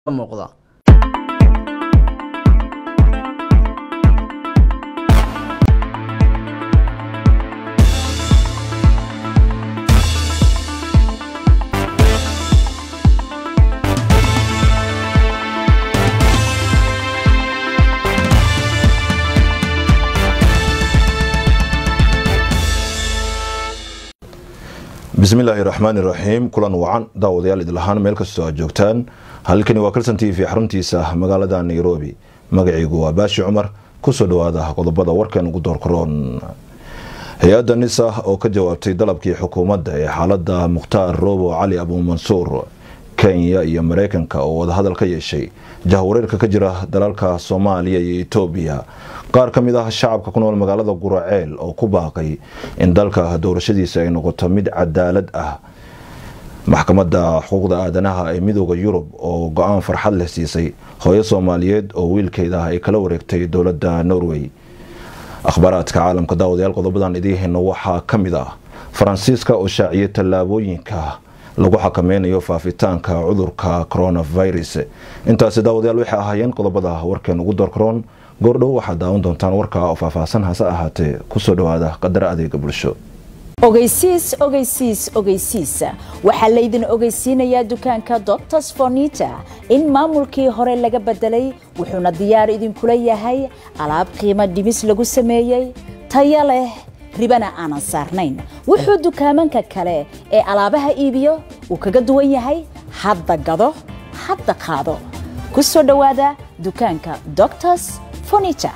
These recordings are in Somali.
muuqda bismillaahi raxmaani raxiim kulan wacan daawadayaal idlahaan meel kastoo aad joogtaan halkani waa kalsan t v xaruntiisa magaalada nairobi magaciigu waa baashi cumar kusoo dhawaada qodobada warkan ugu doorkaroon hay-adda nisa oo ka jawaabtay dalabkii xukuumadda ee xaalada mukhtaar roobo cali abuumansuur kenya iyo mareykanka oo wadahadal ka yeeshay jahwareerka ka jira dalalka soomaaliya iyo etoobiya qaar ka mid ah shacabka ku nool magaalada guraceel oo ku baaqay in dalka doorashadiisa ay noqoto mid cadaalad ah maxkamadda xuquuqda aadanaha ee midooda yurub oo go-aan farxad leh siisay hooyo soomaaliyeed oo wiilkeeda ay kala wareegtay dowladda norway akhbaaraadka caalamka daawadayaal qodobadan idiihayno waxaa ka mid ah faransiiska oo shaaciyay tallaabooyinka lagu xakameynayo faafitaanka cudurka coronavirus intaasi daawadayaal waxay ahaayeen qodobada warkeen ugu doorkaroon goordhow waxaad daawan doontaan warka oo faahfaahsan hase ahaatee kusoo dhawaada qadar adeega bulsho ogeysiis ogeysiis ogeysiis waxaa laydin ogeysiinayaa dukaanka doctors fornita in maamulkii hore laga bedelay wuxuuna diyaar idinkula yahay alaab qiimo dhimis lagu sameeyey taya leh ribana aanan saarnayn wuxuu dukaamanka kale ee alaabaha iibiyo uu kaga duwan yahay hadda gado hadda qaado ku soo dhowaada dukaanka doctors fornita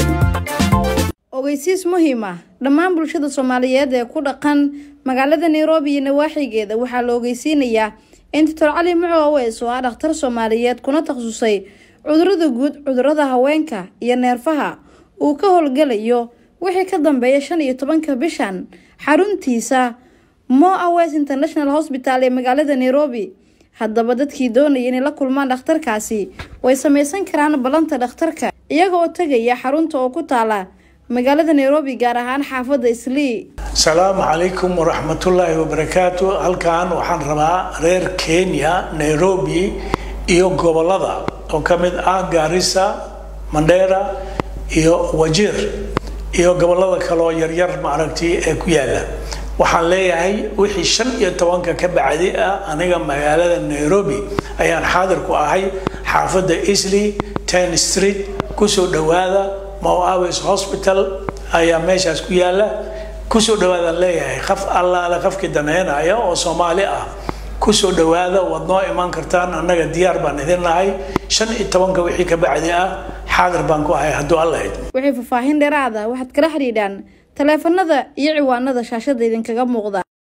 ogeysiis muhiim ah dhammaan bulshada soomaaliyeed ee ku dhaqan magaalada nairobi iyo nawaaxigeeda waxaa la ogeysiinayaa in doctor cali muco aweys oo ah dhakhtar soomaaliyeed kuna takhasusay cudurada guud cudurada haweenka iyo neerfaha uu ka howlgalayo wixii ka dambeeya shan iyo tobanka bishan xaruntiisa mo aweys international hosbital ee magaalada nairobi haddaba dadkii doonaya inay la kulmaan dhakhtarkaasi way sameysan karaan ballanta dhakhtarka iyaga oo tegaya xarunta oo ku taala magaalada nairobi gaar ahaan xaafadda islii asalaamu calaykum waraxmatullaahi wabarakaatu halkan waxaan rabaa reer kenya nairobi iyo gobolada oo ka mid ah gaarisa mandheera iyo wajir iyo gobolada kaleoo yaryar maaragtay ee ku yaala waxaan leeyahay wixii shan iyo tobanka ka bacdi ah aniga magaalada nairobi ayaan xaadir ku ahay xaafadda isley ten street kusoo dhawaada moaves hospital ayaa meeshaas ku yaala kusoo dhawaadaan leeyahay qaf allaale qafkii daneynaya oo soomaali ah kusoo dhawaada waad noo imaan kartaan annaga diyaar baan idin nahay shan iyo tobanka wixii ka bacdi ah xaadir baan ku ahay hadduu alla id wixii faahfaahin dheeraada waxaad kala xidhiidhaan taleefanada iyo ciwaanada shaashada idinkaga muuqda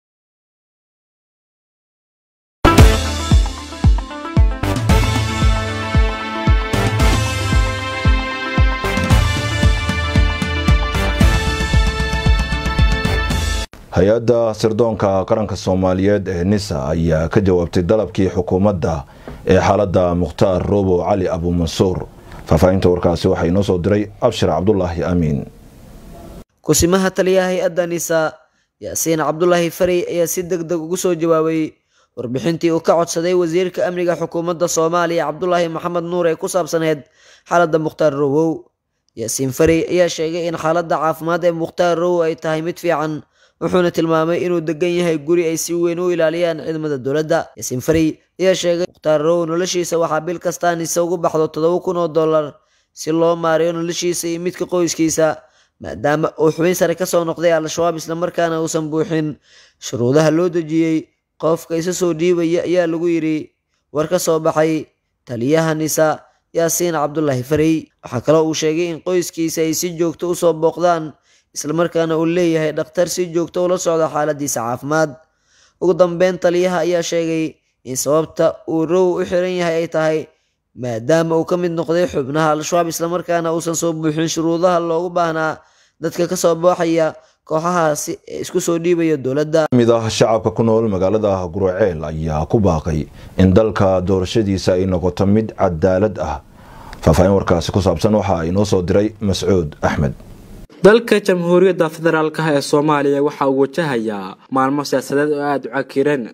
hay-adda sirdoonka qaranka soomaaliyeed ee nisa ayaa ka jawaabtay dalabkii xukuumadda ee xaalada mukhtaar roobo cali abuumansuur faahfaahinta warkaasi waxaa inoo soo diray abshir cabdulaahi aamiin kusimaha taliyaha hay-adda nisa yaasiin cabdulaahi farey ayaa si deg deg ugu soo jawaabay warbixintii uu ka codsaday wasiirka amniga xukuumadda soomaaliya cabdulaahi maxamed nuur ee ku saabsaneyd xaaladda mukhtaar rowow yaasiin farey ayaa sheegay in xaaladda caafimaad ee mukhtaar rowow ay tahay mid fiican wuxuuna tilmaamay inuu degan yahay guri ay si weyn u ilaaliyaan ciidamada dowladda yaasiin farey ayaa sheegay mukhtaar rowow noloshiisa waxaa bil kastaa nise ugu baxdo toddoba kun oo dollar si loo maariyo noloshiisa iyo midka qoyskiisa maadaama uu xubin sare kasoo noqday al-shabaab islamarkaana uusan buuxin shuruudaha loo dejiyey qofka isa soo dhiibaya ayaa lagu yidhi war ka soo baxay taliyaha nisa yaasiin cabdulaahi farey waxaa kaloo uu sheegay in qoyskiisa ay si joogto usoo booqdaan islamarkaana uu leeyahay dhakhtar si joogto ula socda xaaladiisa caafimaad ugu dambeyn taliyaha ayaa sheegay in sababta uu row u xiran yahay ay tahay maadaama uu ka mid noqday xubnaha al-shabaab islamarkaana uusan soo buuxin shuruudaha loogu baahnaa dadka kasoo booxaya kooxahaasi ee isku soo dhiibaya dowladda mid ah shacabka ku nool magaalada guraceel ayaa ku baaqay in dalka doorashadiisa ay noqoto mid cadaalad ah faahfaahin warkaasi ku saabsan waxa inoo soo diray mascuud axmed dalka jamhuuriyadda federaalka ee soomaaliya waxa uu wajahayaa maalmo siyaasadeed oo aada u cakiran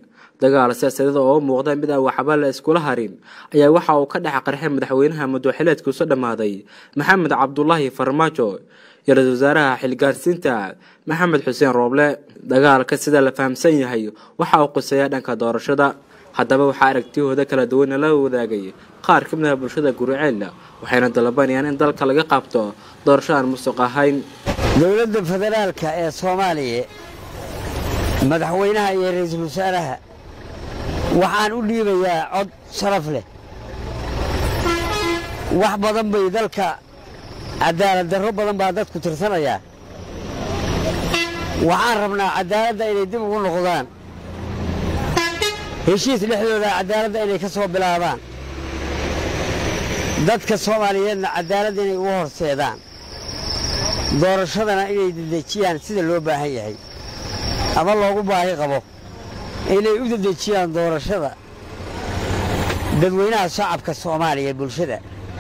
dagaal siyaasadeed oo u muuqda mid aan waxba la iskula harin ayaa waxa uu ka dhex qarxay madaxweynaha mudwaxileedkiisu dhammaaday maxamed cabdulaahi farmaajo iyo ra-iisul wasaaraha xilgaarsiinta maxamed xuseen rooble dagaalka sida la fahamsan yahay waxa uu quseeyaa dhanka doorashada haddaba waxaa aragtiyahooda kala duwana la wadaagay qaar ka mid ah bulshada guriceel waxayna dalabanayaan in dalka laga qabto doorasho aan musuq ahayn dowladda federaalka ee soomaaliya madaxweynaha iyo ra-iisul wasaaraha waxaan u dhiibayaa cod sharaf leh wax badan bay dalka cadaalad darro badan baa dadku tirsanayaa waxaan rabnaa cadaaladda inay dib ugu noqdaan heshiis dhexdooda cadaaladda inay ka soo bilaabaan dadka soomaaliyeedna cadaaladda inay ugu horseedaan doorashadana inay dedejiyaan sida loo baahan yahay ama loogu baahi qabo inay u dedejiyaan doorashada dadweynaha shacabka soomaaliya bulshada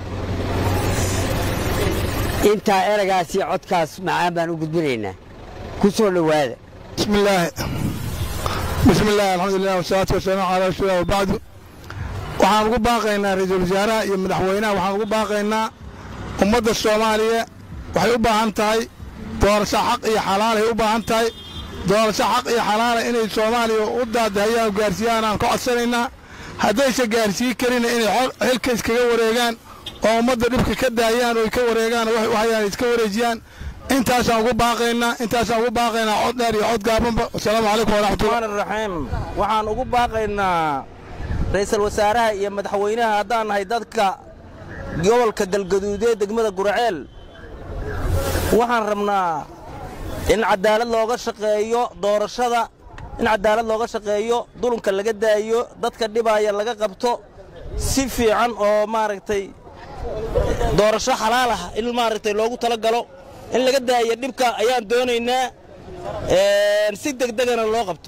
intaa eragaas iyo codkaas macaan baan u gudbinaynaa ku soo dhowaada bismillaahi bismillaahi alxamdulilah wasalaatu wasalaamu calaa rasuulilah wabacdu waxaan ugu baaqaynaa ra-iisul wasaaraha iyo madaxweynaha waxaan ugu baaqaynaa ummadda soomaaliya waxay u baahan tahay doorasho xaq iyo xalaalay u baahan tahay doorasho xaq iyo xalaala inay soomaaliya u daadahayaan gaarsiiyaan aan ka codsanaynaa haddayse gaarsiin karina inay xilka iskaga wareegaan oo ummadda dhibka ka daayaan oo ka wareegaan waxay u hayaan iska wareejiyaan intaasaan ugu baaqaynaa intaasaan ugu baaqaynaa cod dheer iyo cod gaabanba wasalaamu calaykum waraxmatullahi raxiim waxaan ugu baaqaynaa ra'iisul wasaaraha iyo madaxweynaha haddaan nahay dadka gobolka galgaduudee degmada guraceel waxaan rabnaa in cadaalad looga shaqeeyo doorashada in cadaalad looga shaqeeyo dulunka laga daayo dadka dhibaaya laga qabto si fiican oo maaragtay doorasho xalaal ah in maaragtay loogu tala galo in laga daayo dhibka ayaan doonaynaa si degdegana loo qabto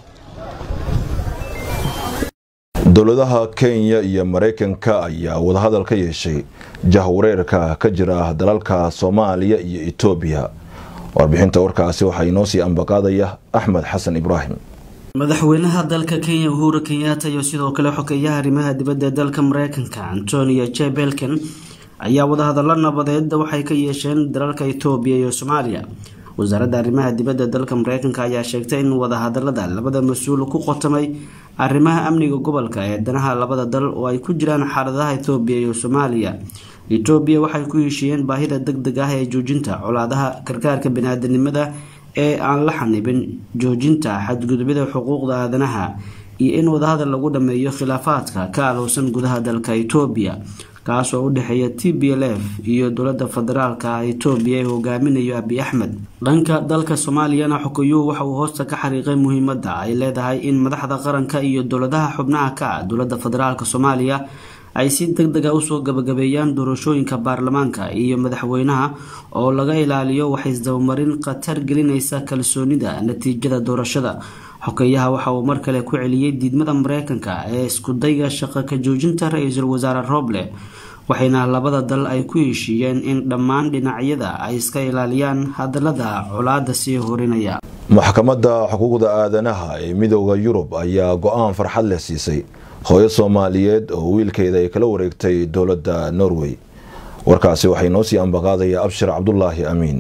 dowladaha kenya iyo maraykanka ayaa wadahadal ka yeeshay jahwareerka ka jira dalalka soomaaliya iyo etoobiya warbixinta warkaasi waxaa inoo sii ambaqaadaya axmed xasan ibraahim madaxweynaha dalka kenya uhuru kenyatta iyo sidoo kale xogeeyaha arrimaha dibadda ee dalka mareykanka antonio j belken ayaa wadahadallo nabadeed waxay ka yeesheen dalalka etoobiya iyo soomaaliya wasaaradda arrimaha dibadda dalka mareykanka ayaa sheegtay in wadahadalada labada mas-uul ku qotamay arrimaha amniga gobolka ee danaha labada dal oo ay ku jiraan xaaladaha etoobiya iyo soomaaliya etoobiya waxay ku heshiiyeen baahida deg deg ah ee joojinta colaadaha gargaarka baniaadanimada ee aan la xanibin joojinta xadgudubyada xuquuqda aadanaha iyo in wadahadal lagu dhameeyo khilaafaadka ka alowsan gudaha dalka etoobiya kaas oo u dhexeeya t b l f iyo dowlada federaalka etoobiya ee hogaaminayo abi axmed dhanka dalka soomaaliyana xogeyuhu waxa uu hoosta ka xariiqay muhiimada ay leedahay in madaxda qaranka iyo dowladaha xubnaha ka ah dowlada federaalk soomaaliya ay si deg dega usoo gabagabeeyaan doorashooyinka baarlamaanka iyo madaxweynaha oo laga ilaaliyo waxaisdabamarin khatar gelinaysa kalsoonida natiijada doorashada xogeyaha waxa uu mar kale ku celiyey diidmada mareykanka ee iskudayga shaqo ka joojinta ra-iisul wasaare roble waxayna labada dal ay ku heshiiyeen in dhammaan dhinacyada ay iska ilaaliyaan hadalada colaada sii horinaya maxkamadda xuquuqda aadanaha ee midooda yurub ayaa go-aan farxad leh siisay hooyo soomaaliyeed oo wiilkeeda ay kala wareegtay dowladda norway warkaasi waxay noo sii ambaqaadaya abshir cabdulaahi amiin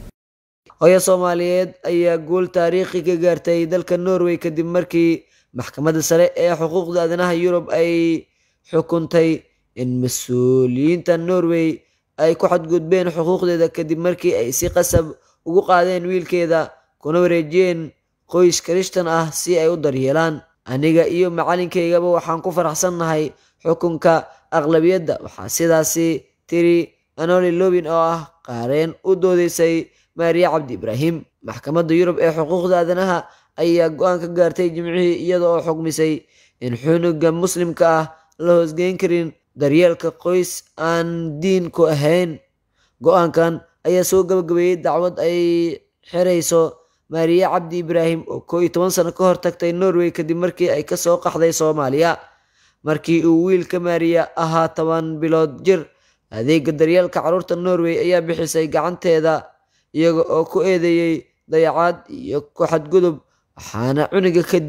hooyo soomaaliyeed ayaa guul taariikhi ka gaartay dalka norway kadib markii maxkamadda sare ee xuquuqda aadanaha yurub ay xukuntay in mas-uuliyiinta norway ay ku xadgudbeen xuquuqdeeda kadib markii ay si qasab ugu qaadeen wiilkeeda kuna wareejiyeen qoys kirishtan ah si ay u daryeelaan aniga iyo macalinkaygaba waxaan ku faraxsannahay xukunka aqlabiyadda waxaa sidaasi tiri anoli lobin oo ah qaareen u doodeysay maariya cabdi ibraahim maxkamadda yurub ee xuquuqda aadanaha ayaa go-aan ka gaartay jimcihii iyada oo xugmisay in xunuga muslimka ah la hoosgeyn karin daryeelka qoys aan diinku ahayn go-aankan ayaa soo gabagabeeyey dacwad ay xirayso maariya cabdi ibraahim oo koo iyo toban sano ka hor tagtay norway kadib markii ay kasoo qaxday soomaaliya markii uu wiilka maariya ahaa toban bilood jir adeega daryeelka carruurta norway ayaa bixisay gacanteeda iyaga oo ku eedeeyey dayacaad iyo ku xadgudub waxaana cuniga kadib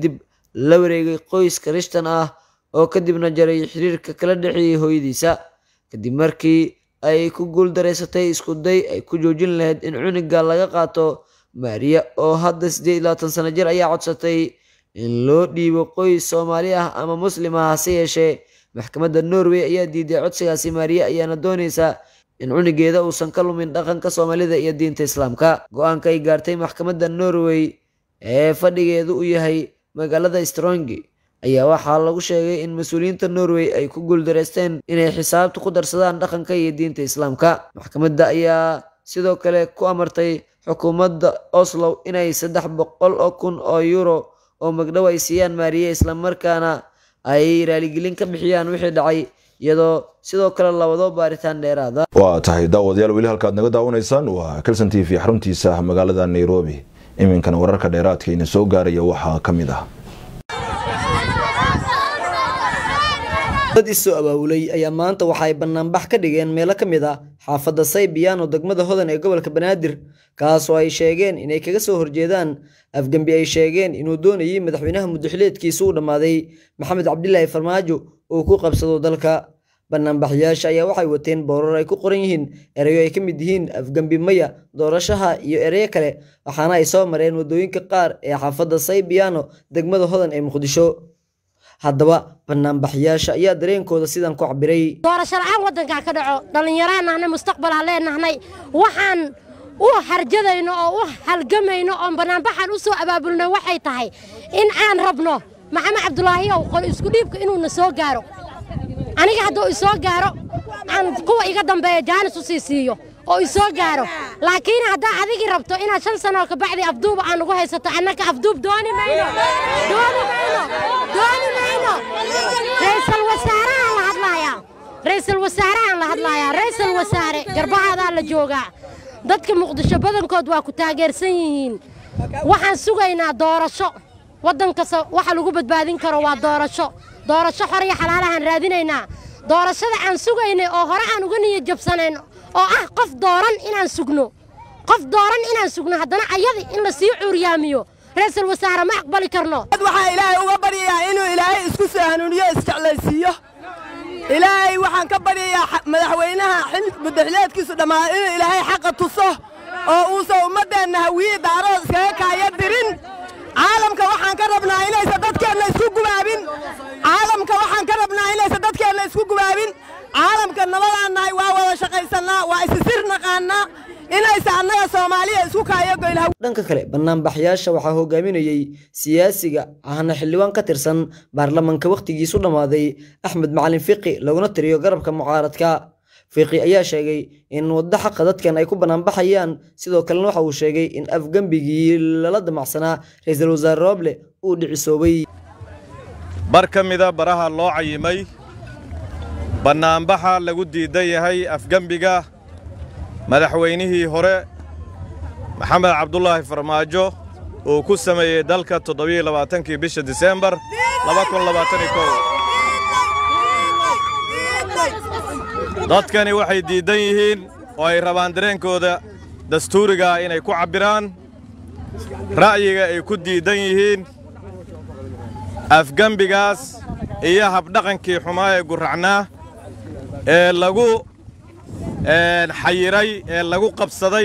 la wareegay qoys karishtan ah oo kadibna jaray xiriirka kala dhexeeyey hooyadiisa kadib markii ay ku guuldareysatay iskuday ay ku joojin lahayd in cuniga laga qaato maariya oo hadda siddeed iyo labaatan sano jir ayaa codsatay in loo dhiibo qoys soomaali ah ama muslim ah hase yeeshee maxkamadda norway ayaa diiday codsigaasi maariya ayaana doonaysa in cunigeeda uusan ka lumin dhaqanka soomaalida iyo diinta islaamka go-aanka ay gaartay maxkamadda norway ee fadhigeedu u yahay magaalada strongi ayaa waxaa lagu sheegay in mas-uuliyiinta norway ay ku guuldareysteen inay xisaabta ku darsadaan dhaqanka iyo diinta islaamka maxkamadda ayaa sidoo kale ku amartay xukuumadda oslow inay saddex boqol oo kun oo euro oo magdhow ay siiyaan maariye islamarkaana ay raaligelin ka bixiyaan wixii dhacay iyadoo sidoo kale labado baaritaan dheeraada waa tahay daawadayaal weli halkaad naga daawanaysaan waa kelson t v xaruntiisa magaalada nairobi iminkana wararka dheeraadkayna soo gaaraya waxaa ka mid ah dad isoo abaabulay ayaa maanta waxa ay banaanbax ka dhigeen meelo ka mid ah xaafadda saybiyaano degmada hodan ee gobolka banaadir kaasoo ay sheegeen inay kaga soo horjeedaan afgembi ay sheegeen inuu doonayay madaxweynaha muddaxileedkiisa u dhammaaday maxamed cabdilaahi farmaajo uu ku qabsado dalka banaanbaxyaasha ayaa waxay wateen boorar ay ku qoran yihiin erayo ay ka mid yihiin afgembi maya doorashaha iyo ereyo kale waxaana ay soo mareen waddooyinka qaar ee xaafadda saybiyaano degmada hodan ee muqdisho haddaba banaanbaxyaasha ayaa dareenkooda sidan ku cabiray doorasho la-aan waddankaa ka dhaco dhallinyaraan nahnay mustaqbal ha leenahnay waxaan u harjadayno oo u halgamayno oon banaanbaxaan u soo abaabulnay waxay tahay in aan rabno maxamed cabdulaahiyow qol isku dhiibka inuuna soo gaaro aniga hadduu isoo gaaro aan kuwa iga dambeeya jaanis u sii siiyo oo isoo gaaro laakiin haddaa adigii rabto inaad shan sanoo kabacdi afduuba aan ugu haysato annaka afduub dooni mayno dooni mayno dooni mayno ra'iisul wasaarahaan la hadlaayaa ra'iisul wasaarahaan la hadlaayaa ra'iisul wasaare garbahaadaa la joogaa dadka muqdisho badankood waa ku taageersan yihiin waxaan sugaynaa doorasho waddan kasta waxa lagu badbaadin karo waa doorasho doorasho xor iyo xalaalahaan raadinaynaa doorashada aan sugaynay oo hore aan uga niyad jabsanayno oo ah qof dooran inaan sugno qof dooran inaan sugno haddana ayadi in la sii cuuryaamiyo ra'iisul wasaare ma aqbali karno waxaa ilaahay uga baryayaa inuu ilaahay isku soo hanuuniyo isjeclaysiiyo ilaahay waxaan ka baryayaa madaxweynaha muddaxileedkiisu dhammaaday inuu ilaahay xaqa tuso oo uusan ummaddeenna hawiye daarada iskaga kaaya dirin caalamka waxaan ka rabnaa inaysan dadkeenna isku gubaabin caalamka waxaan ka rabnaa inaysan dadkeenna isku gubaabin caalamka nabadaan nahay waa wada shaqaysannaa waa isisir naqaannaa inaysan annaga soomaaliya isku kaayogoyn dhanka kale banaanbaxyaasha waxaa hogaaminayey siyaasiga ahna xildhibaan ka tirsan baarlamanka wakhtigiisu dhammaaday axmed macalin fiqi laguna tiriyo garabka mucaaradka fiqi ayaa sheegay in waddo xaqa dadkan ay ku banaanbaxayaan sidoo kalena waxa uu sheegay in afgembigii lala damacsanaa ra-iisul wasaare rooble uu dhicisoobay bar ka mida baraha loo cayimay bannaanbaxa lagu diidan yahay afgembiga madaxweynihii hore maxamed cabdulaahi farmaajo uu ku sameeyey dalka toddobiyo labaatankii bisha diseembar dadkani waxay diiddan yihiin oo ay rabaan dareenkooda dastuurigaa inay ku cabbiraan ra'yiga ay ku diiddan yihiin afgembigaas iyo habdhaqankii xumaa ee gurracnaa ee lagu xayiray ee lagu qabsaday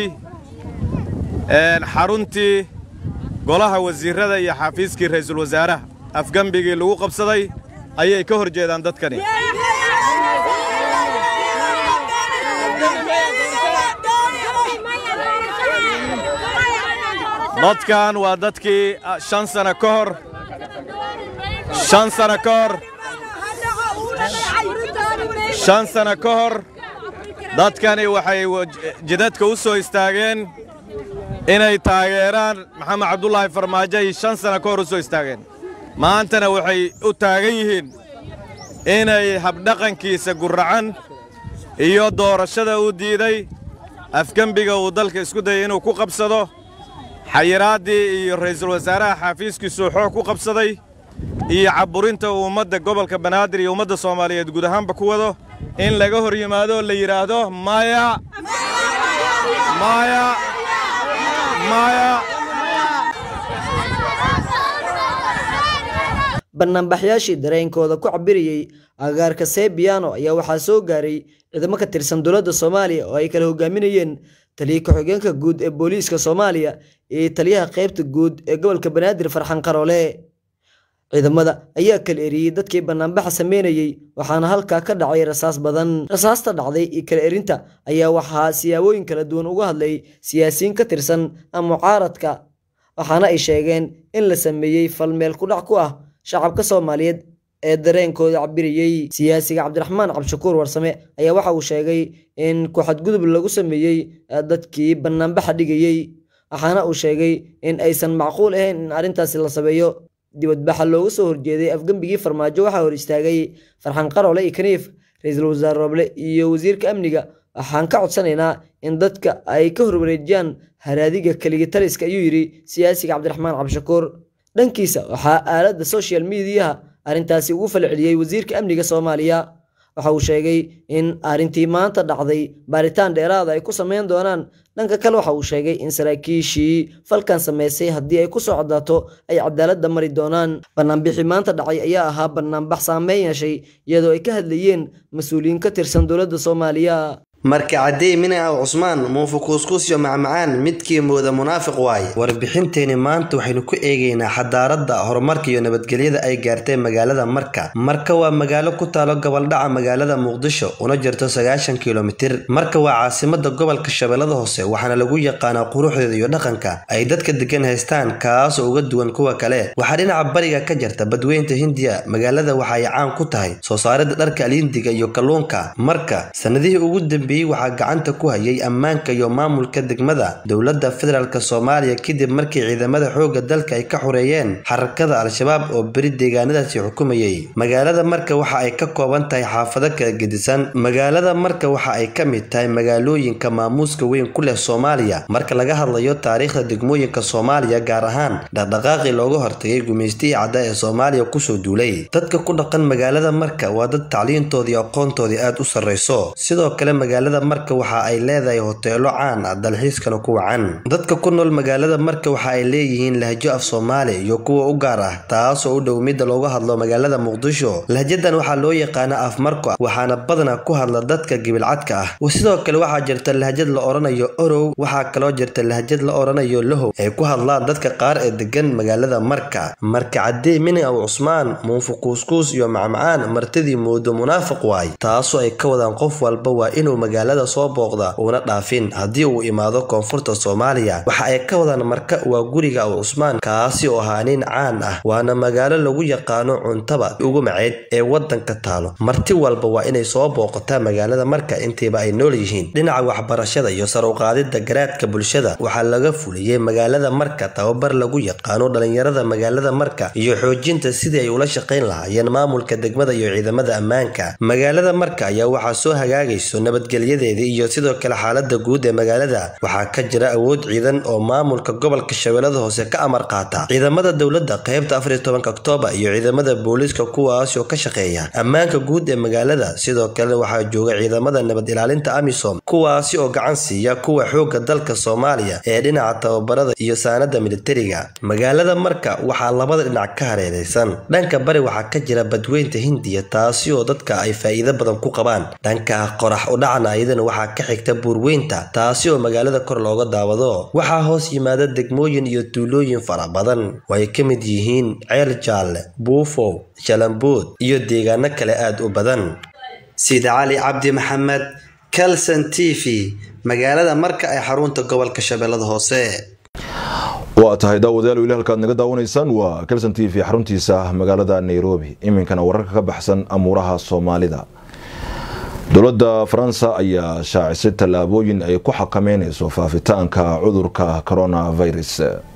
xaruntii golaha wasiirrada iyo xafiiskii ra'iisul wasaaraha afgembigii lagu qabsaday ayay ka hor jeedaan dadkani dadkan waa dadkii shan sana ka hor shan sana ka hor shan sana ka hor dadkani waxay jidadka u soo istaageen inay taageeraan maxamed cabdulaahi farmaajo ay shan sana ka hor u soo istaageen maantana waxay u taagan yihiin inay habdhaqankiisa gurracan iyo doorashada uu diiday afgembiga uu dalka isku dayay inuu ku qabsado xayiraaddii iyo ra'iisul wasaaraha xaafiiskiisuu xoog ku qabsaday iyo cabburinta uu ummadda gobolka banaadir iyo ummadda soomaaliyeed guud ahaanba ku wado in laga hor yimaado oo la yidhaahdo maya maya maya banaanbaxyaashii dareenkooda ku cabirayey agaarka sebiano ayaa waxaa soo gaaray ciidamo ka tirsan dowladda soomaaliya oo ay kala hogaaminayeen taliya ku-xigeenka guud ee booliiska soomaaliya iyo taliyaha qaybta guud ee gobolka banaadir farxan qaroole ciidamada ayaa kala eriyey dadkii banaanbaxa sameynayey waxaana halkaa ka dhacay rasaas badan rasaasta dhacday iyo kala erinta ayaa waxaa siyaabooyin kala duwan uga hadlay siyaasiyiin ka tirsan mucaaradka waxaana ay sheegeen in la sameeyey falmeel kudhac ku ah shacabka soomaaliyeed ee dareenkooda cabirayey siyaasiga cabdiraxmaan cabdishakuur warsame ayaa waxa uu sheegay in ku-xadgudub lagu sameeyey dadkii banaanbaxa dhigayey waxaana uu sheegay in aysan macquul ahayn in arrintaasi la sameeyo dibadbaxa looga soo horjeeday afgembigii farmaajo waxaa hor istaagay farxan qaroole iyo kaniif ra-iisul wasaare roble iyo wasiirka amniga waxaan ka codsanaynaa in dadka ay ka horwareejiyaan haraadiga keligii taliska ayuu yidhi siyaasiga cabdiraxmaan cabdishakuur dhankiisa waxaa aaladda social mediaha arrintaasi ugu falceliyey wasiirka amniga soomaaliya waxa uu sheegay in arrintii maanta dhacday baaritaan dheeraada ay ku sameyn doonaan dhanka kale waxa uu sheegay in saraakiishii falkan sameysay haddii ay ku soo cadaato ay cadaaladda mari doonaan banaanbixii maanta dhacay ayaa ahaa banaanbax saameyn yeeshay iyadoo ay ka hadlayeen mas-uuliyiin ka tirsan dowladda soomaaliya marka caddey mina aw cusmaan muufu kuuskuusyo macmacaan midkii mooda munaafiq waaye warbixinteeni maanta waxaynu ku eegaynaa xadaaradda horumarka iyo nabadgelyada ay gaartay magaalada marka marka waa magaalo ku taalo goboldhaca magaalada muqdisho una jirto sagaashan kilomitir marka waa caasimada gobolka shabeellada hoose waxaana lagu yaqaanaa quruxdeeda iyo dhaqanka ay dadka degan haystaan kaasoo uga duwan kuwa kale waxaa dhinaca bariga ka jirta badweynta hindiya magaalada waxa ay caan ku tahay soo saaridda dharka alindiga iyo kalluunka marka sanadihii ugu dambeeyey waxaa gacanta ku hayay ammaanka iyo maamulka degmada dowladda federaalk soomaaliya kadib markii ciidamada xoogga dalka ay ka xoreeyeen xarakada al-shabaab oo beri deegaanadaasi xukumayay magaalada marka waxa ay ka kooban tahay xaafado kala gedisan magaalada marka waxa ay ka mid tahay magaalooyinka maamuuska weyn ku leh soomaaliya marka laga hadlayo taariikhda degmooyinka soomaaliya gaar ahaan dhaqdhaqaaqii looga hortagay gumaystihii cadda ee soomaaliya kusoo duulay dadka ku dhaqan magaalada marka waa dad tacliintoodii aqoontoodii aad u sarreyso sidoo kale magaalada marka waxa ay leedahay hoteelo caan ah dalxiiskana ku wacan dadka ku nool magaalada marka waxa ay leeyihiin lahjo af soomaali iyo kuwa u gaar ah taasoo u dhow midda looga hadlo magaalada muqdisho lahjadan waxaa loo yaqaana af marko waxaana badanaa ku hadla dadka gibilcadka ah sidoo kale waxaa jirta lahjad la odhanayo orow waxaa kaloo jirta lahjad la odhanayo lahow ay ku hadlaan dadka qaar ee degan magaalada marka marka caddee mini aw cusmaan muufu kuuskuus iyo macmacaan martidii moodo munaafiq waay taasoo ay ka wadaan qof walba waa inuu magaalada soo booqda uuna dhaafin haddii uu imaado koonfurta soomaaliya waxa ay ka wadaan marka waa guriga aw cusmaan kaasi oo ahaa nin caan ah waana magaalo lagu yaqaano cuntaba ugu maceyd ee wadanka taalo marti walba waa inay soo booqataa magaalada marka intiiba ay nool yihiin dhinaca waxbarashada iyo sar u qaadida garaadka bulshada waxaa laga fuliyey magaalada marka tababar lagu yaqaano dhalinyarada magaalada marka iyo xoojinta sidii ay ula shaqayn lahaayeen maamulka degmada iyo ciidamada ammaanka magaalada marka ayaa waxaa soo hagaagayso nabadgelyadeedii iyo sidoo kale xaalada guud ee magaalada waxaa ka jira awood ciidan oo maamulka gobolka shabeellada hoose ka amar qaata ciidamada dowladda qaybta afariyo tobanka oktoobar iyo ciidamada booliiska kuwaas oo ka shaqeeya ammaanka guud ee magaalada sidoo kale waxaa jooga ciidamada nabad ilaalinta amisom kuwaasi oo gacan siiya kuwa xoogga dalka soomaaliya ee dhinaca tababarada iyo saanada militariga magaalada marka waxaa labada dhinac ka hareeraysan dhanka bari waxaa ka jira badweynta hindiya taasi oo dadka ay faa'iido badan ku qabaan dhanka qorax udhacna ayadana waxaa ka xigta buurweynta taasi oo magaalada kor looga daawado waxaa hoos yimaada degmooyin iyo tuulooyin fara badan oo ay ka mid yihiin ceel jaalle buufow shalambuud iyo deegaano kale aad u badan sida cali cabdi maxamed calson t v magaalada marka ay xarunta gobolka shabeellada hoose waa tahay daawadayaal weli halkaad naga daawanaysaan waa kelson t v xaruntiisa magaalada nairobi iminkana wararka ka baxsan amuuraha soomaalida dowladda faransa ayaa shaacisay tallaabooyin ay ku xakameyneyso faafitaanka cudurka coronavirus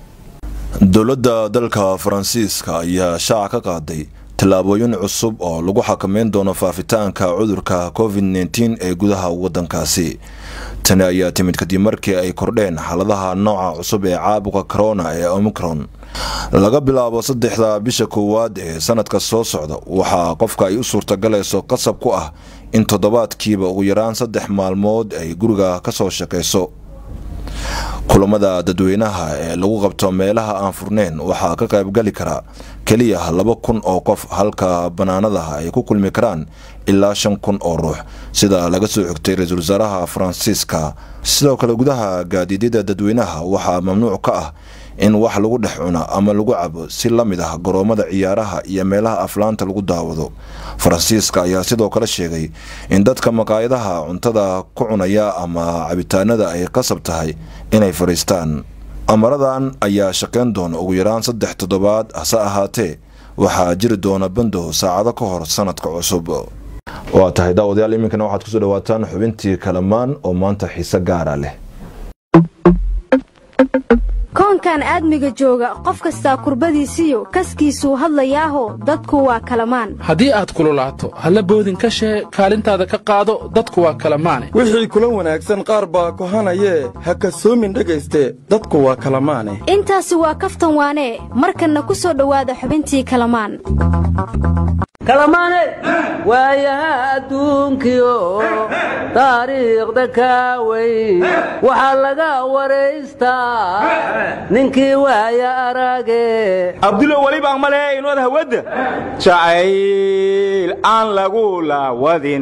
dowladda dalka faransiiska ayaa shaaca ka qaaday tallaabooyin cusub oo lagu xakameyn doono faafitaanka cudurka covid nteen ee gudaha wadankaasi tani ayaa timid kadib markii ay kordheen xaaladaha nooca cusub ee caabuqa corona ee omicron laga bilaabo saddexda bisha koowaad ee sanadka soo socda waxaa qofka ay u suurtagalayso qasab ku ah in toddobaadkiiba ugu yaraan saddex maalmood ay guriga kasoo shaqeyso kulamada dadweynaha ee lagu qabto meelaha aan furneyn waxaa ka qaybgali kara keliya laba kun oo qof halka banaanadaha ay ku kulmi karaan ilaa shan kun oo ruux sida laga soo xigtay ra-iisul wasaaraha faransiiska sidoo kale gudaha gaadiidyada dadweynaha waxaa mamnuuc ka ah in wax lagu dhex cuna ama lagu cabo si la mid ah garoomada ciyaaraha iyo meelaha aflaanta lagu daawado faransiiska ayaa sidoo kale sheegay in dadka maqaayadaha cuntada ku cunaya ama cabitaanada ay qasab tahay inay fadhiistaan amaradan ayaa shaqayn doona ugu yaraan saddex toddobaad hase ahaatee waxaa jiri doona bandow saacado ka hor sanadka cusub waa tahay daawadayaal iminkana waxaad kusoo dhawaataan xubintii kalamaan oo maanta xiise gaara leh koonkan aadmiga jooga qof kastaa kurbadiisiyo kaskiisuu hadlayaaho dadku waa kalamaan haddii aad kululaato halla boodin ka shee kaalintaada ka qaado dadku waa kalamaane wixii kula wanaagsan qaar baa kohanayee ha kasoomin dhegayste dadku waa kalamaane intaasi waa kaftan waanee markanna ku soo dhowaada xubintii kalamaan kalamaane waayaha adduunkiyo taariikhda kaawey waxaa laga waraystaa ninkii waaya arage abdulo welibaan ma lehe inood hawadda jacayl aan lagu laawadin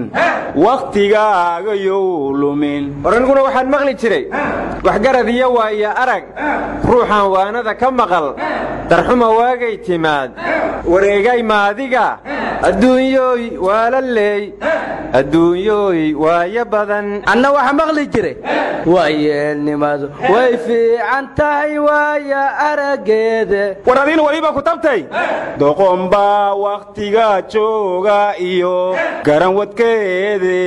wakhtigaagayow lumin war aniguna waxaan maqli jiray waxgarad iyo waaya arag ruuxaan waanada ka maqal darxuma waagay timaad wareegay maadiga adduunyooy waala leey adduunyooy waayo badan anna waxa maqli jiray waayeelnimadu way fiican tahay waaya araggeede war adiina weliba ku tabtay doqonbaa wakhtiga jooga iyo garan wadkeede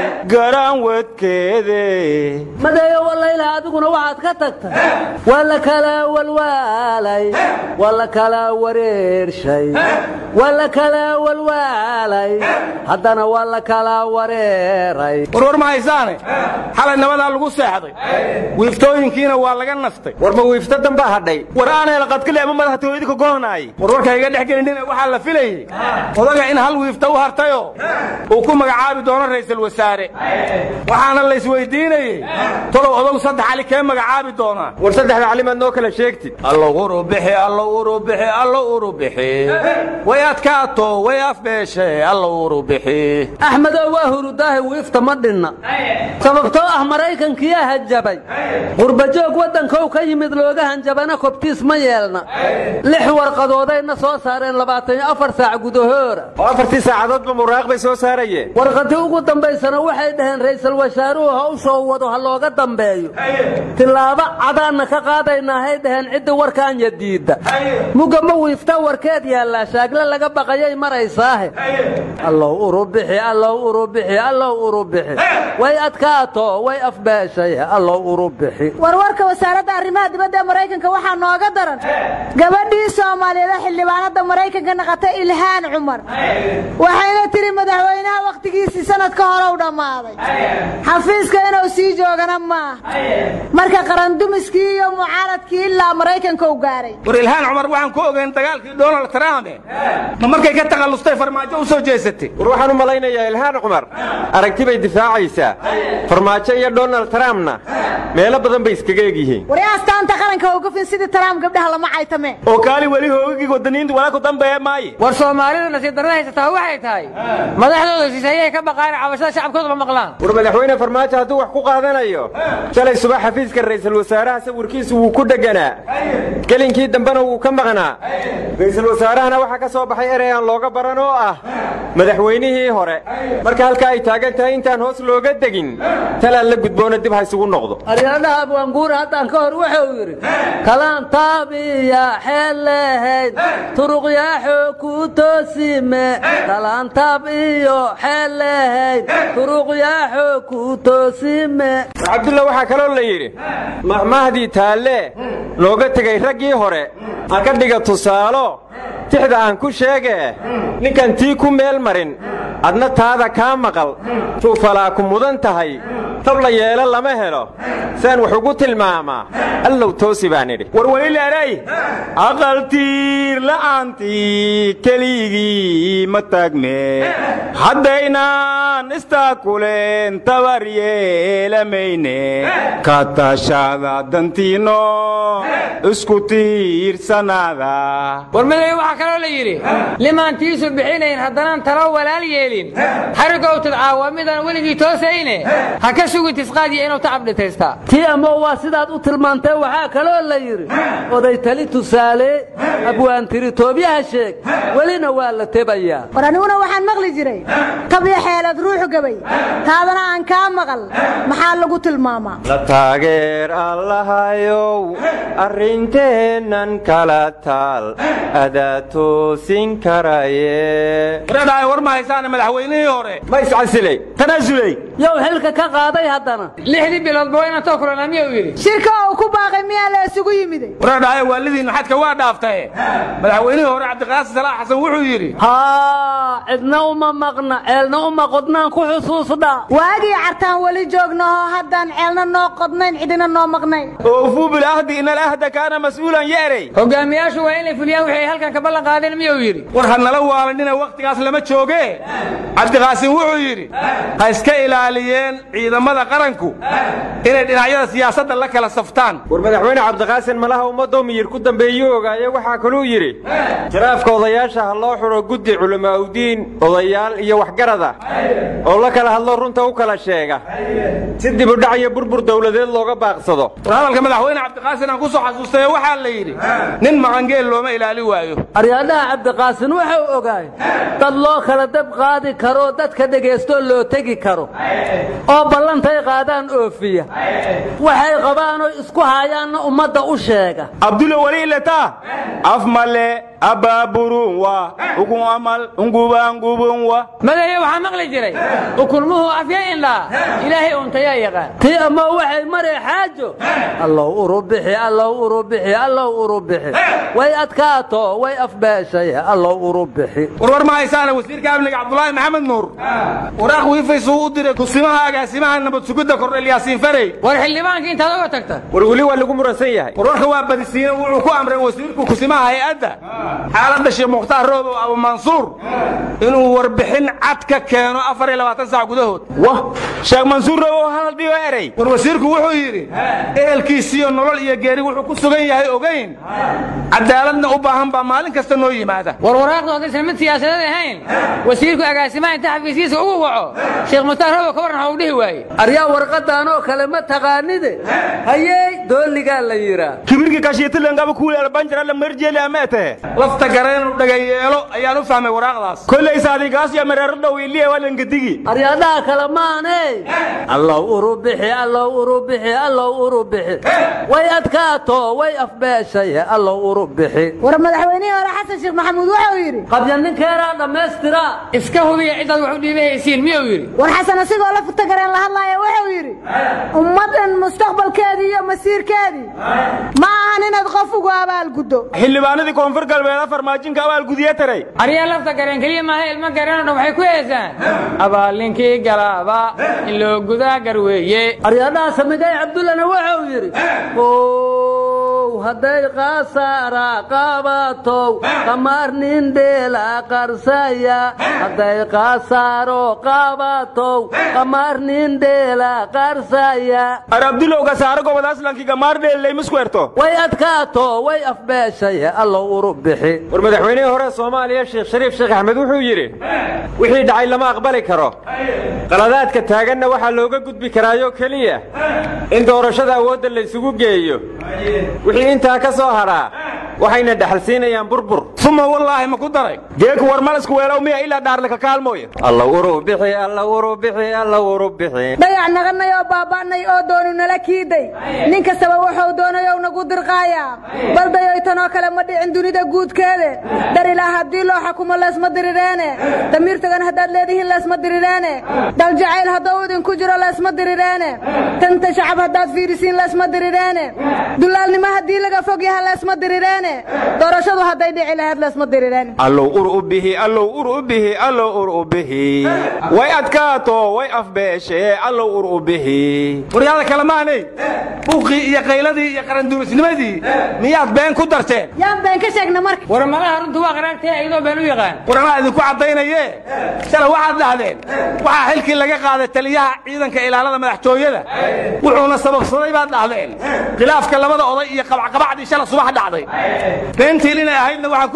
garan wadkeede madeeyo wallayla adiguna waxaad ka tagtay waa la kala walwaalay waa la kala wareershay waa la kala walwaalay haddana waa la kala wareeray warwar ma haysaane xalay nabadaa lagu seexday wiiftooyinkiina waa laga nastay war ma wiifto dambaa hadhay war aanayla qadkale ama madaxtooyadii ka gohonaayay warwarka iga dhex gelinin waxaa la filayey odaga in hal wiifta u hartayoo uu ku magacaabi doono ra'iisul wasaare waxaana la isweydiinayey tolow odagu saddex cali kee magacaabi doonaa war saddexda calimaad noo kala sheegtid allo urubixi allo urubixi allo urubixi way adkaato way afbeeshe allo urubixi axmedow waa hurudaahi wiifta ma dhinna sababtoo ah maraykankiyaa hanjabay qurbajoog waddankou ka yimid looga hanjabana kobtiis ma yeelna lix warqadoodayna soo saareen labaatan iyo afar saac gudahoora oo afartii saacadoodba muraaq bay soo saarayeen warqadii ugu dambaysana waxay dhaheen ra'iisul wasaaruhu hawshoo wado ha looga dambeeyo tillaabo cadaanna ka qaadaynahay dhaheen cidda warkaanya diidda mugga ma wiifta warkeed yaallaa shaagle laga baqayay maraysaahe allow urubixi allow urubixi allow urubixi way adkaato way afbeeshay allow urubixi warwarka wasaaradda arrimaha dibadda ee maraykanka waxaa nooga daran gabadhii soomaaliyeed xildhibaanada maraykanka naqatay ilhaan cumar waxayna tiri madaxweynaha wakhtigiisii sanad ka hore u dhammaaday xafiiska inuu sii joogana maaha marka qarandumiskii iyo mucaaradkii ilaa maraykanka u gaaray war ilhaan cumar waxaan ku ogeyn dagaalkii donald trump ma markay ka takhallustay farmaajo u soo jeesatay war waxaan u malaynayaa ilhaan cumar aragti bay difaacaysaa farmaajo iyo donald trumpna meelo badan bay iskaga egyihiin wari astaanta qaranka ogafin sidii trump gabdhaha lama caytame oo kaali weli hoogagii wadaniinta walaa ku dambeeya maaye war soomaalidu nasiib darrada haysataa waxay tahay madaxdooda shisheeyay ka baqaan cabashada shacabkooda ma maqlaan war madaxweyne farmaajo hadduu wax ku qaadanayo shalay subax xafiiska ra'iisul wasaaraha sawirkiisu wuu ku dheganaa gelinkii dambena wuu ka maqnaa ra'iisul wasaarahana waxaa ka soo baxay erey aan looga baran oo ah madaxweynihii hore marka halka ay taagan tahay intaan hoos looga degin talaan la gudboona dib ha isugu noqdo aryadhaha abwaanguura haddaan ka hor wuxuu yidhi kalaan taabiya xeel lehayd turuqyaaxo ku toosime kalaan taab iyo xeel lehayd turuqyaaxo ku toosime cabdulla waxaa kaloo la yidhi mahmahdii taalle looga tegay raggii hore ha ka dhiga tusaalo tixda aan ku sheegee ninkan tii ku meel marin adna taada kaa maqal tuufalaa ku mudan tahay tab la yeelo lama helo saan wax ugu tilmaamaa allow toosi baan idhi war welileeray aqaltiir la'aantii keligii ma taagme haddaynaan istaakuleen tabar yeelamayne ka tashada dantiinno isku tiirsanaada war miday waxaa kaloo la yidhi limaan tiisu bixinayn haddanaan talo walaal yeelin xarigow tidcaawa midaan weligii toosayne ha ka sugi tisqaadiya inuu tacab dhitaystaa tii ama waa sidaad u tilmaantee waxaa kaloo la yidhi oday tali tusaale abwaan tiri toobyaha sheeg welina waa la tebayaa war aniguna waxaan maqli jiray tabya xeelad ruuxu gabay taadana aan kaa maqal maxaa lagu tilmaamaa la taageer allahayow arrinteennan kala taal adaa toosin karaye wareedhaay war ma haysaane madaxweynihii hore ma iscasilay tanaasuley yow xilka ka qaaday haddana lixdii biloodba waa inaan too kulanaa miyuu yidhi shirka uu ku baaqay miyaa la isugu yimiday wareedhaay waalidiinnu xadka waa dhaaftaye madaxweynihii hore cabdiqaasim salaax xasan wuxuu yidhi haa cidna uma maqna ceelna uma qodnaan ku xusuusdha waagii cartaan weli joognaho haddaan ceelna noo qodnayn cidina noo maqnayn oofuu bilahdi ina alahda kaana mas'uulan yeerey hogaamiyaashu waa inay fuliyaan wixii ay halkan ka ballan qaadeen miyuu yidhi war ha nala waalanina wakhtigaas lama jooge cabdiqaasim wuxuu yidhi ha iska ilaaliyeen ciidamada qaranku inay dhinacyada siyaasadda la kala saftaan war madaxweyne cabdiqaasin malaha ummadoo miyir ku dambeeyuu ogaaye waxaa kaluu yidhi jaraafka odayaasha ha loo xidho guddi culammaa'udiin odayaal iyo waxgarad ah oo la kala hadlo runta u kala sheega si dibudhac iyo burbur dowladeed looga baaqsado war hadalka madaxweyne cabdiqaasin aan ku soo xasuustaye waxaa la yidhi nin maqangeel looma ilaali waayo aryaadhaha cabdiqaasin wuxuu ogaay dad loo kala dab qaadi karoo dadka dhegaystoo loo tegi karo oo ballantay qaadaan oofiya waxay qabaanoo isku haayaanna ummadda u sheega abdulla weli ilata af male abaaburun wa ugun amal ungubangubun wa madaye waxaa maqli jiray ukulmuhu afya indhaa ilaahay untayaa yaqaan tii ama waxay maree xaajo allow urubixi allow urubixi allow urubixi way adkaato way afbeeshay allow urubixi warwar ma haysaane wasiirka amniga cabdulaahi maxamed nuur waraaq wiifaysuu u diray kusimaha agaasimaha nabad sugidda kordhel yaasiin farey war xildhibaanka intaad oga tagta war weli waa lagu muransan yahay warwarka waa badisiine wuxuu ku amray wasiirku kusimaha hay-adda xaaladda sheekh mukhtaar roobow abu mansuur inuu warbixin cad ka keeno afar iyo labaatan saac gudahood wah sheekh mansuur roobow hadal dhigo erey war wasiirku wuxuu yidhi ehelkiisiyo nolol iyo geeri wuxuu ku sugan yahay ogayn cadaaladna u baahan baa maalin kasta noo yimaada war waraaqdu haddaysan mid siyaasadeed ahayn wasiirku agaasimaha inta xafiiskiisa ugu waco sheekh mukhtaar roobow ka warran waxuu dhihi waaye aryaa warqadaanoo kale ma taqaanide hayey dooligaa la yidhaa kibirki kashiitilangaba kuuleel banjarala marjeeli ameete lafta gareenuu dhagayeelo ayaan u fahmay waraaqdaas kollaysa adigaasya mareero dhow iliya walangadigi aryaadhaha kale maane allow urubixi allow urubixi allow urubixi way adkaato way afbeeshay allow urubixi war madaxweynihii hore xasan sheekh maxamuud wuxuu yidhi qabya ninkeeraa dhammaystira iska hubiya cidaad wax u dhiibahaysiin miyuu yidhi war xasan asigoo la futagareen la hadlaaya wuxuu yidhi ummaddan mustaqbalkeedii iyo masiirkeedii ma ahan inaad qof ugu abaalguddo xildhibaanadii koonfur galbeed farmaajinka abaalgudiye taray aryaa lafta gareen keliya maaha ilmo gareenoo dhan waxay ku heesaan abaalninkii galaaba in loo gudaa garweeye aryaadhaha samigay cabdullana wuxuu yidhi hadday qaasaara qabatow qamaar nin dheela qarsaya hadday qaasaaro qabatow qamaar nin dheela qarsaya ar abdulowga saaro gobod aslankii gamaar dheellay miskuerto way adkaato way afbeeshay allow urub bixi war madaxweynihii hore soomaaliya sheekh shariif sheekh axmed wuxuu yidhi wixii dhacay lama aqbali karo qaladaadka taaganna waxaa looga gudbi karaayoo keliya in doorashada awoodda la isugu geeyo wixii intaa ka soo hadhaa waxayna dhaxalsiinayaan burbur suma wallaahi ma ku daray geeku war malasku weelow miya ilaa dhaarlaka kaalmooya alla urub bixi alla urub bixi alla urub bixi dayac naganay oo baaba'nay oo doonu nala kiiday nin kastaba wuxuu doonayow nagu dirqaayaa baldayoy tanoo kale ma dhicin dunida guudkeede dar ilaa haddii loo xukumo leesma dirireene damiirtagan haddaad leedihiin leesma dirireene daljacayl hadduu idinku jiro leesma dirireene tanta shacab haddaad fiirisiin leesma dirireene dulaalnimo haddii laga fog yaha leesma dirireene doorashadu hadday dhici lahayd leesma dirireene allow ur u bihi allow ur u bihi allow ur u bihi way adkaato way afbeeshee allow ur u bihi waryaada kale maanay buuqii iyo qayladii iyo qaranduulisnimadii miyaad been ku darteen yaan been ka sheegna marka war malaha runtu waa qaraagtee iyadoo been u yaqaan war anaa idinku caddaynaye shala waxaad dhahdeen waxaa xilkii laga qaaday taliyaha ciidanka ilaalada madaxtooyada wuxuuna sababsaday baad dhahdeen khilaafka labada oday iyo qabacqabacdii shala subax dhacday beentiin inay ahaydna waxaan ku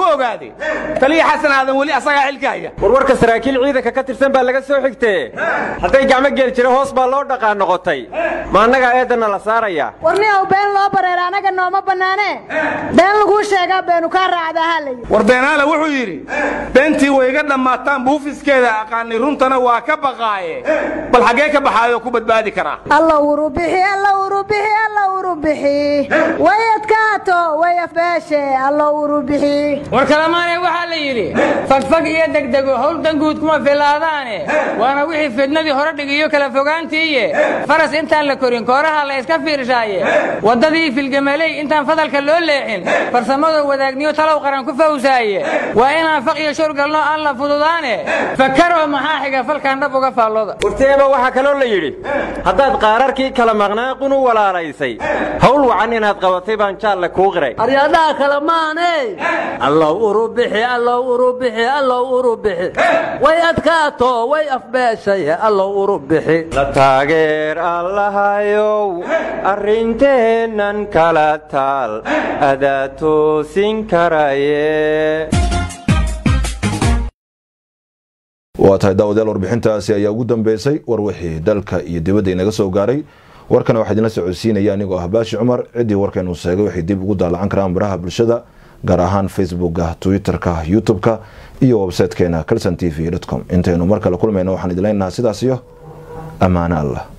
ogaaday taliya xasan aadan weli asagaa xilka haya warwarka saraakiil ciidanka ka tirsan baa laga soo xigtee hadday gacmo geel jira hoos baa loo dhaqaa noqotay ma annagaa eedanna la saarayaa warniyow been loo bareera anaga nooma bannaane been laguu sheegaa beenu kaa raacdaa halay war beenaale wuxuu yidhi beentii way iga dhammaataan buufiskeeda aqaani runtana waa ka baqaaye bal xaggee ka baxaayoo ku badbaadi karaa alla urubixi alla urubixi alla urubixi way adkaato way afbeeshe alla urubixi war kalamaane waxaa la yidhi fagfag iyo degdego howl danguud kuma filaadaane waana wixii fidnadii hore dhigiyo kala fogaantiiye faras intaan la korin kooraha la iska fiirshaaye waddadii filgamaley intaan fadalka loo leexin farsamada wadaagniyo talow qaran ku fawsaaye waa inaan faq iyo shur galno aan la fududaane fakaroo maxaa xiga falkaan dhab uga faallooda warteeba waxaa kaloo la yidhi haddaad qaararkii kala maqnaaqun u walaalaysay hawl wacan inaad qabatay baan jaalle kuu qiray aryadhaha kale maane allow urubixi allow urubixi allow urubixi way adkaato way afbeeshay allow urubixi la taageer allahayow arrinteennan kala taal adaa toosin karaye waa tahay daawadayaal warbixintaasi ayaa ugu dambeysay war wixii dalka iyo dibadda inaga soo gaaray warkana waxaa idinla socodsiinaya anigoo ah baashi cumar ciddii warkaynu sheegay waxay dib ugu daalacan karaan baraha bulshada gaar ahaan facebooka twitter-ka youtube-ka iyo websitekeena calson t v com intaynu mar kale kulmayno waxaan idin leenahaa sidaas iyo ammaano allah